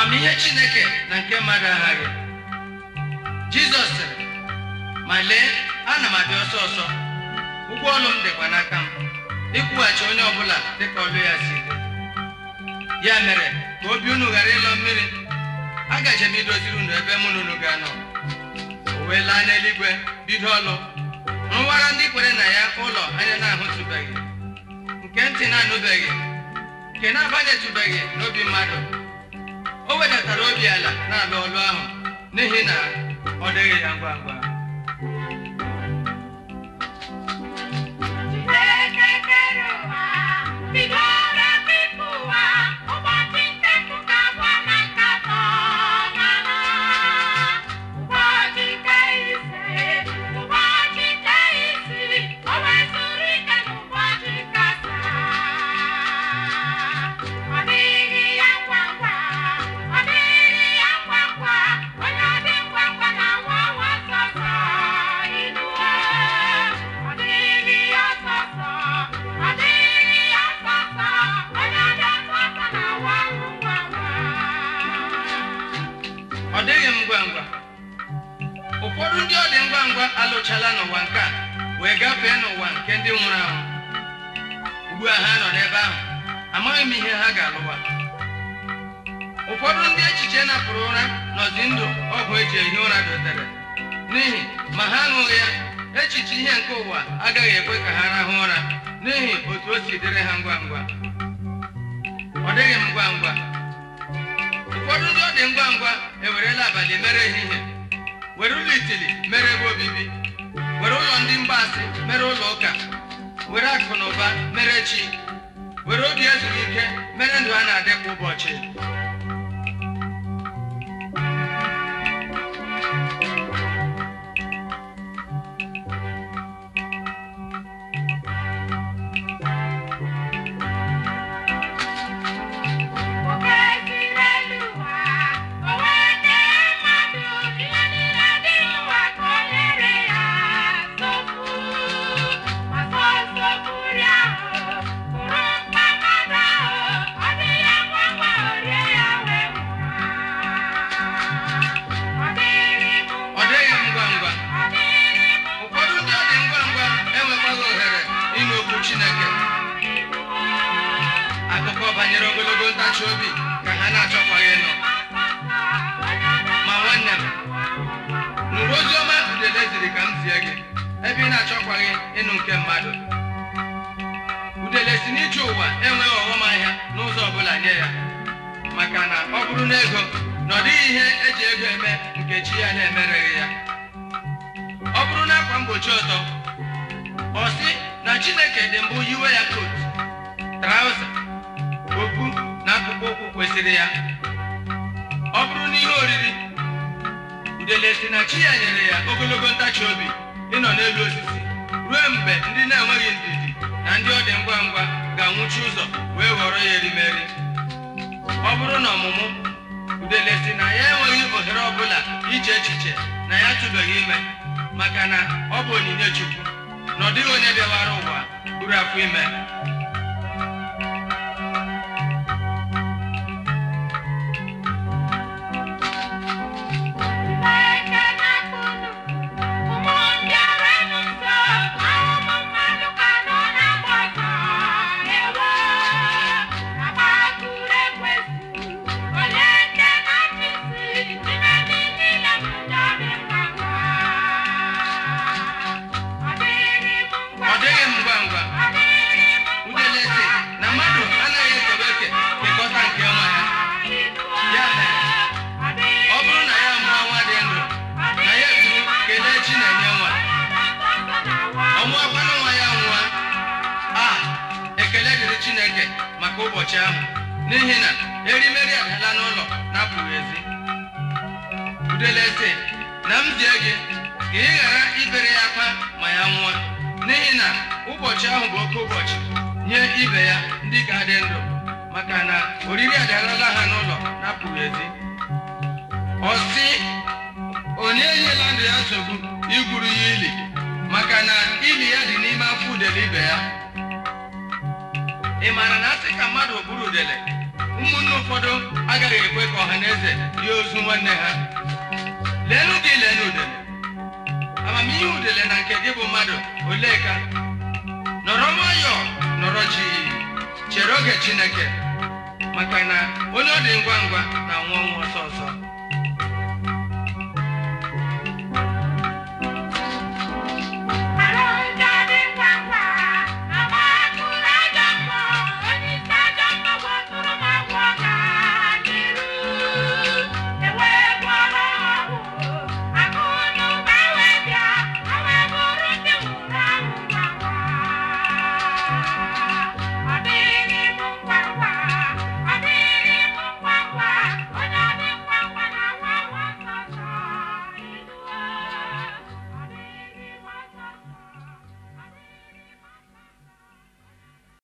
amamihe chineke na nke mmadụ aghaghị jizọs sịrị ma lee ana m abịa ọsọ ọsọ ụgwọ ọlụ m dịkwa n'aka m ịkwụghachi onye ọbụla dịka ọlụ ya si dị ya mere ka obi unu ghara ịlọ mmiri agaje m idoziri unu ebe mụ na unu ga-anọ o wee laa n'eluigwe bido ọlụ nwara ndị kwere na ya ụlọ anya na-ahụtụbeghị nke ntị na-anụbeghị nke na-abanyetụbeghị n'obi mmadụ o wedatara obi ala na-alụ ọlụ ahụ n'ihi na ọ dịghị ya ngwa ngwa Chineke kere ụwa, bidoro bipụ ụwa, ụbọchị nke mpụga bụ na nkatọ mana. Ụbọchị nke ise, ụbọchị nke isii, o wezụrụ ike n'ụbọchị nke asaa. Ọ dịghị ya ngwa ngwa, ọ dịghị ya ngwa ngwa, onye dị ngwa ngwa na-awa awa sọsọ inuwe. Ọ dịghị ya sọsọ, ọ dịghị ya sọsọ, onye dị sọsọ na-awa ngwa ngwa. ọ dịghị m ngwa ngwa ụfọdụ ndị ọ dị ngwa ngwa alụchala n'ụwa nke a wee gafee n'ụwa nke ndị nwụrụ anwụ ugbu a ha nọ n'ebe ahụ amaghị m ihe ha ga-alụwa ụfọdụ ndị echiche napụrụ ụra nọzi ndụ ọgwụ eji ehi ụra dotere n'ihi ma ha aṅụghị ya echiche ihe nke ụwa agaghị ekwe ka ha rahụ ụra n'ihi otu o si dịrị ha ngwa ngwa ọ dịghị m ngwa ngwa ụfọdụ ndị ọ dị ngwa ngwa ewerela abalị mere ehihie were ụlọ itili mere ebe obibi were ụlọ ndị mgbaasị mere ụlọ ụka were akụ na ụba mere chi were obi ezuru ike mere ndụ a na-adị kwa ụbọchị Oke siri elu ụwa, o wee kee mmadụ ihe niile dị n'ụwa ka o nyere ya nsogbu. Ma so nsogburi ahụ bụrụ mkpa mmadụ ahụ, ọ dị ya ngwa ngwa o rie ya wee nwụọ. Ọ dịghị m ọ dịghị m ngwa ngwa ọ dịghị m ụfọdụ ndị ọ dị ngwa ngwa enwekwaghị ohere ịnụ okwu chineke akụkọ banyere ogologo ntachi obi ka ha na-achọkwaghị ịnụ ma nwanne m nụrụ ozi ọma udele ziri ka m zie gị ebe ị na-achọkwaghị ịnụ nke mmadụ udele si n'ije ụwa enweghị ọghọm ahịa n'ụzọ ọbụla nye ya maka na ọ bụrụ na ego na ọ dịghị ihe eji ego eme nke chi ya na-emereghị ya ọ bụrụ na akwa mgbochi ọtọ ọ sị na chineke dị mbụ yiwe ya kot trauza okpu na akpụkpọ ụkwụ kwesịrị ya ọ bụrụ na ihe oriri udele si na chi ya nyere ya ogologo ntachi obi ịnọ n'elu osisi ruo mgbe ndị na-enweghị ndidi na ndị ọ dị ngwa ngwa ga-anwụchi ụzọ wee ghọrọ ya erimeri ọ bụrụ na ọmụmụ udele si na ya enweghị ohere ọbụla iche echiche na ya tụbeghị ime maka na ọ bụ onyinye chukwu na ọ dịghị onye bịawara ụwa buru afọ ime Chineke na-akpụrụ ụmụ ndị arenụ nso ahụhụ mmadụ ka nọ na-agba ọsọ ewo agbakụrụ ekwesị onye nke na-achịsi n'ime ndị niile bụ ndị ọ dị ngwa ngwa ọ dịghị m ngwa ọ dịghị m ngwa ngwa ọ dịghị m ngwa udele si na mmadụ anaghị ekebe eke kekọta nke nwa ya Ya mere, ọ bụrụ na ya mụọ nwa dị ndụ na ya eturu kelee chi na-enye nwa ọ mụọkwanụ nwa ya nwụọ a ekele dịrị chineke maka ụbọchị ahụ n'ihi na erimeri adala n'ụlọ na-apụghị ezi udele sị na m zie gị ka ị ghara ibere ya akwa ma ya nwụọ n'ihi na ụbọchị ahụ bụ oke ụbọchị nye ibe ya ndị ka dị ndụ maka na oriri adalala ha n'ụlọ na-apụghị ezi ọ sị onye enyela ndụ ya nsogbu igwuru ya ili maka na ili ya dị n'ime afọ udele ibe ya ị maara na asị ka mmadụ bụrụ udele ụmụnne ụfọdụ agaghị ekwe ka ọha na eze rie ozu nwanne ha leenụ gị leenụ udele amamihe udele na nke gị bụ mmadụ olee ka nọrọ nwayọọ nọrọ chi chere oge chineke maka na onye ọ dị ngwa ngwa na-anwụ ọnwụ ọsọ ọsọ